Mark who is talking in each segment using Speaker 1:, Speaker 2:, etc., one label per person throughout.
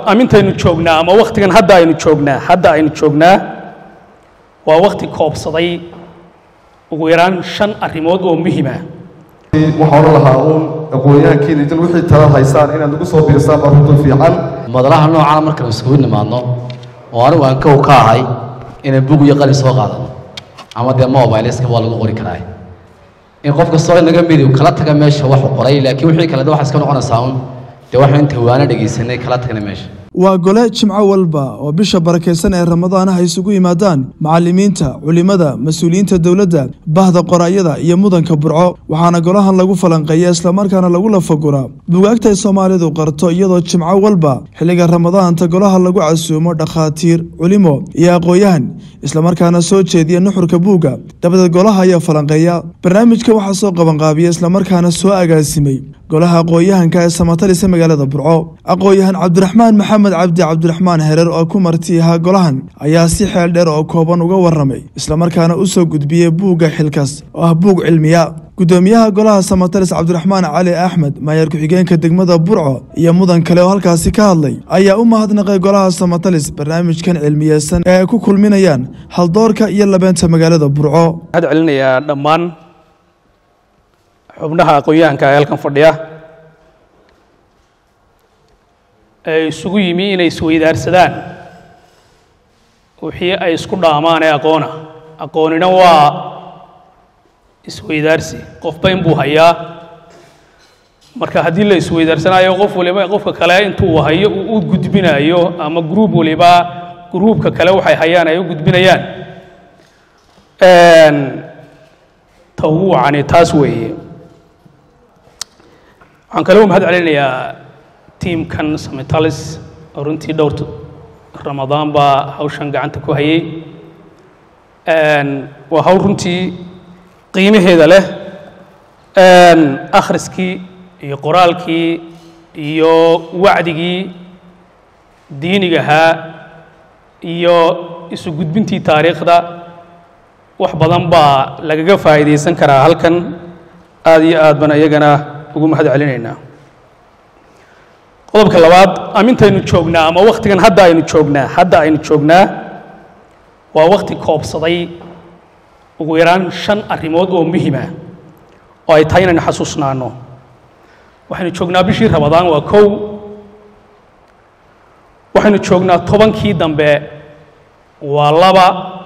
Speaker 1: amintaynu joognaa ama wakhtigan hadda aynu joognaa hadda aynu joognaa waa wakhti koobsaday ugu yaraan shan arrimood oo muhima
Speaker 2: waxaan odhan lahaa uun aqoonyahankiina idin wixii tala haysaan inaad nagu soo biirsaan baa runtan fiican
Speaker 3: madalaha noocana markaan iskugu nimaadno oo anigu aan kow ka ahay inaan bug iyo qalin soo qaadano ama dee mobileska waa lagu qori karaa in qof kastoo inaga midi kala taga meesha waxu qoray laakiin wixii kale de waxaa iska noqonaysaa un dee waxaan inta waana dhegaysanay kala tagna meesha
Speaker 4: waa gole jimco walba oo bisha barakaysan ee ramadaanaha isugu yimaadaan macallimiinta culimmada mas-uuliyiinta dowladda bahda qoraayada iyo mudanka burco waxaana golahan lagu falanqeeya islamarkaana lagu lafaguraa bugaagta ay soomaalidu qarto iyadoo jimco walba xilliga ramadaanta golaha lagu casuumo dhakhaatiir culimo iyo aqoon-yahan islamarkaana soo jeediya nuxurka buugga dabadeed golaha ayaa falanqeeya barnaamijka waxaa soo qabanqaabiya islamarkaana soo agaasimay golaha aqoon-yahanka ee samatalisa magaalada burco aqoon-yahan cabdiraxmaan maxamed cabdi cabdiraxmaan hereer oo ku marti ahaa golahan ayaa si xeel dheer oo kooban uga waramay islamarkaana u soo gudbiyey buugga xilkas oo ah buug cilmiya gudoomiyaha golaha samatalis cabdiraxmaan cali axmed maayaer ku-xigeenka degmada burco iyo mudan kale oo halkaasi ka hadlay ayaa u mahadnaqay golaha samatalis barnaamijkan cilmiyeysan ee ay ku kulminayaan haldoorka iyo labeenta magaalada burco
Speaker 1: waxaad celinayaa dhammaan xubnaha aqoon-yahanka ee halkan fadhiya ee isugu yimi inay isweydaarsadaan wixii ay isku dhaamaan ee aqoona aqoonina waa isweydaarsi qofba inbuu hayaa marka haddii la isweydaarsanayo qof waliba qofka kale intuu hayo uu u gudbinayo ama gruub waliba gruubka kale waxay hayaan ay u gudbinayaan ta ugu wacani taas weeye waxaan kaloo mahad celinayaa tiimkan samitalis oo runtii dhowr ramadaan baa hawshan gacanta ku hayay waa hawl runtii qiimaheeda leh akhriskii iyo qoraalkii iyo wacdigii diinigahaa iyo isu gudbintii taariikhda wax badan baa lagaga faa'iidaysan karaa halkan aad iyo aad baan iyagana ugu mahad celinaynaa qodobka labaad amintaynu joognaa ama wakhtigan hadda aynu joognaa hadda aynu joognaa waa wakhti koobsaday ugu yaraan shan arrimood oo muhima oo ay tahay inaynu xasuusnaano waxaynu joognaa bishii ramadaan waa kow waxaynu joognaa tobankii dambe waa laba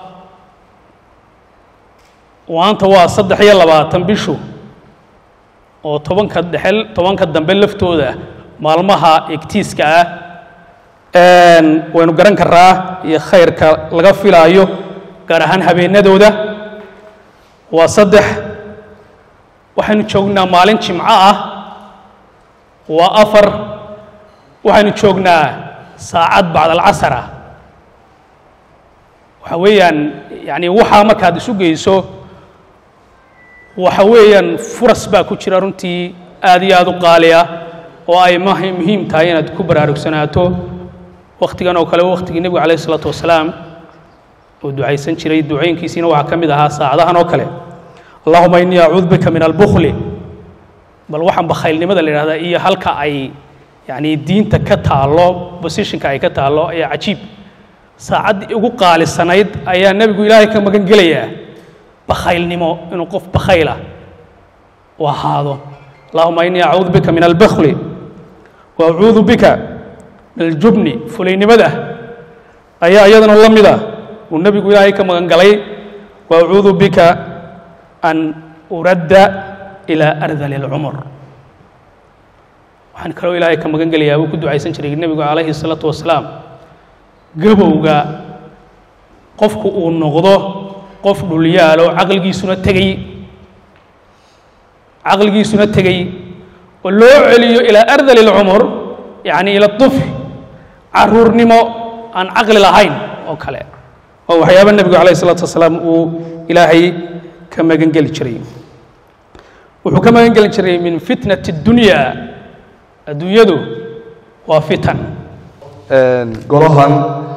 Speaker 1: maanta waa saddex iyo labaatan bishu oo tobanka dhexel tobanka dambe laftooda maalmaha egtiiska ah waynu garan karaa iyo khayrka laga filaayo gaar ahaan habeenadooda waa saddex waxaynu joognaa maalin jimco ah waa afar waxaynu joognaa saacad bacd alcasar ah waxa weeyaan yani waxaa markaad isu geyso waxa weeyaan furas baa ku jira runtii aad iyo aad u qaali ah oo ay muhiim tahay inaad ku baraarugsanaato wakhtigan oo kale wakhtigii nebigu calayh isalaatu wasalaam uu ducaysan jiray ducooyinkiisiina waxaa ka mid ahaa saacadahan oo kale allahuma innii acuudu bika min albukli bal waxaan bakhaylnimada la yidhahdaa iyo halka ay yani diinta ka taallo positionka ay ka taallo ayaa cajiib saacaddii ugu qaalisanayd ayaa nebigu ilaahay ka magan gelayaa bakhaylnimo inuu qof bakhayla u ahaado allahuma innii acuudu bika min albakli wa acuudu bika min aljubni fulaynimada ayaa iyadana la mida uu nebigu ilaahay ka magan galay wa acuudu bika an uradda ilaa ardali اlcumur waxaan kaloo ilaahay ka magan gelayaa uu ku ducaysan jiray nebigu calayhi الsalaatu wasalaam gabowga qofku uu noqdo qof dhulyaalo caqligiisuna tegey caqligiisuna tegey oo loo celiyo ilaa ardali اlcumur yacni ila طufl caruurnimo aan caqli lahayn oo kale oo waxyaaba nebigu calayh الsalaatu wasalaam uu ilaahay ka magan geli jiray wuxuu ka magan geli jiray min fitnati اdunya adduunyadu waa fitan
Speaker 2: golahan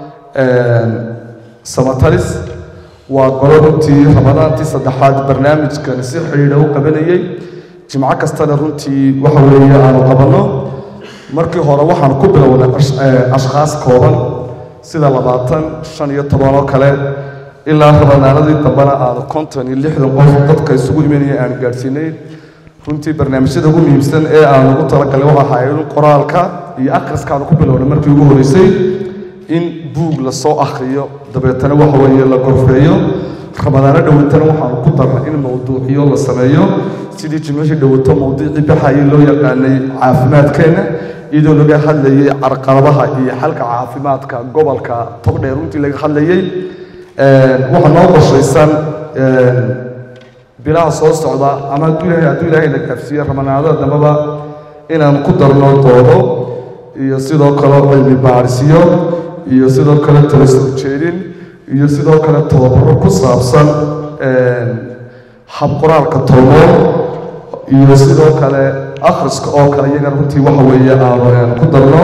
Speaker 2: samatalis waa golo runtii ramadaantii saddexaad barnaamijkan si xidhiidha u qabanayey jimco kastana runtii waxa weeye aanu qabanno markii hore waxaan ku bilownay ashkhaas kooban sida labaatan shan iyo toban oo kale ilaa rabanaanadii dambena aanu konton iyo lixdan qof dadka isugu imanaya aan gaadhsiinay runtii barnaamijyada ugu muhiimsan ee aan ugu talagalay waxa ahayd in qoraalka iyo akhriskaanu ku bilownay markii ugu horeysay in buug lasoo akhriyo dabeetana waxa weeye la gorfeeyo ramadaano dhowatana waxaanu ku darnay in mawduucyo la sameeyo sidii jimcihii dhowato mawduucii baxayay loo yaqaanay caafimaadkeenna iyadoo laga hadlayay carqaladaha iyo xalka caafimaadka gobolka togdheer runtii laga hadlayay waxaa noo qorshaysan bilaha soo socda ama hadduu ilaahay hadduu ilaahay na gaafsiiye ramadaanada dambaba inaan ku darno doodo iyo sidoo kale cilmi baadhisyo iyo sidoo kale tala soo jeedin iyo sidoo kale tababaro ku saabsan habqoraalka toomoon iyo sidoo kale akhriska oo kale iyaga runtii waxa weeye aanu ku darno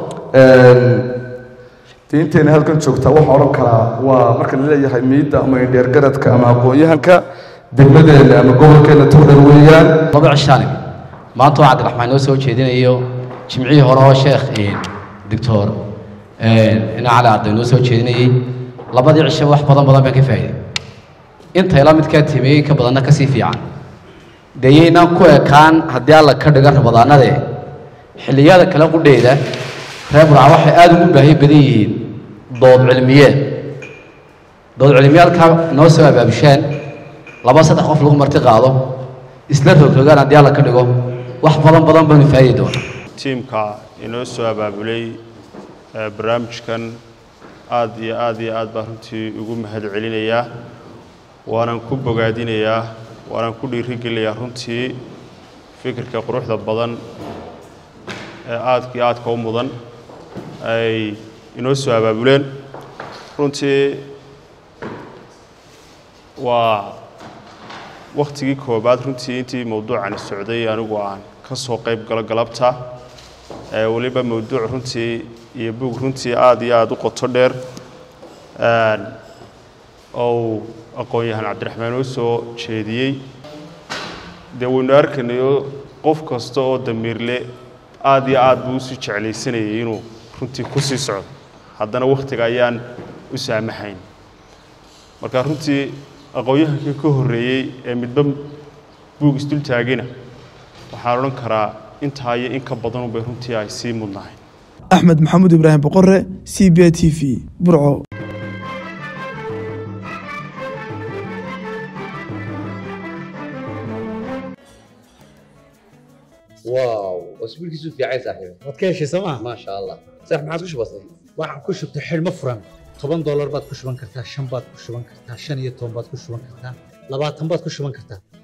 Speaker 2: diinteena halkan joogtaa waxaa odhan karaa waa marka la leeyahay miidda ama indheergaradka ama aqoon-yahanka degmadeena ama gobolkeena togdher weeyaan
Speaker 3: laba cishaani maanta waa cabdiraxmaan noo soo jeedinayo jimcihii hore oo sheekh doctor ina cali arday noo soo jeedinayey labadii cisho wax badan badan baan ka faa'iday intay la midkaa timeeyey ka badanna ka sii fiican dee yaynaan ku ekaan haddii alla ka dhiga rabadaanade xilliyada kale qudheyda reer burca waxay aada ugu baahi badan yihiin dood cilmiyeed dood cilmiyeedka noo soo abaabushaan laba saddex qof lagu marti qaado isla rogrogaan haddii alla ka dhigo wax badan badan baanu faa'idi doona
Speaker 5: tiimka inoo soo abaabulay barnaamijkan aad iyo aad iyo aad baan runtii ugu mahad celinayaa waanan ku bogaadinayaa waanaan ku dhiirigelinayaa runtii fikirka quruxda badan ee aadka iyo aadka u mudan ay inoo soo abaabuleen runtii waa wakhtigii koobaad runtii intii mawduucani socday anigu aan ka soo qayb galo galabta weliba mawduuc runtii iyo buug runtii aad iyo aada u qoto dheer ou aqoon-yahan cabdiraxmaan oo soo jeediyey dee waynu arkanayo qof kasta oo damiirle aad iyo aad buu usii jeclaysanayay inuu runtii ku sii socdo haddana wakhtiga ayaan u saamaxayn marka runtii aqoon-yahankii ka horreeyey ee midba buug isdul taagina waxaan odhan karaa intaa iyo in ka badanunbay runtii ay sii mudnahay
Speaker 4: axmed maxamuud ibraahim boqore c b t v burco
Speaker 6: واو اسبوع كيسو في عايز صاحبي
Speaker 7: waad ka heshay sooma
Speaker 6: ما شاء الله صح ما عادش بسيط
Speaker 7: waxaan ku shubtay xidhmo furan toban doolar baad ku shuban kartaa shan baad ku shuban kartaa shan iyo toban baad ku shuban kartaa labaatan baad ku shuban kartaa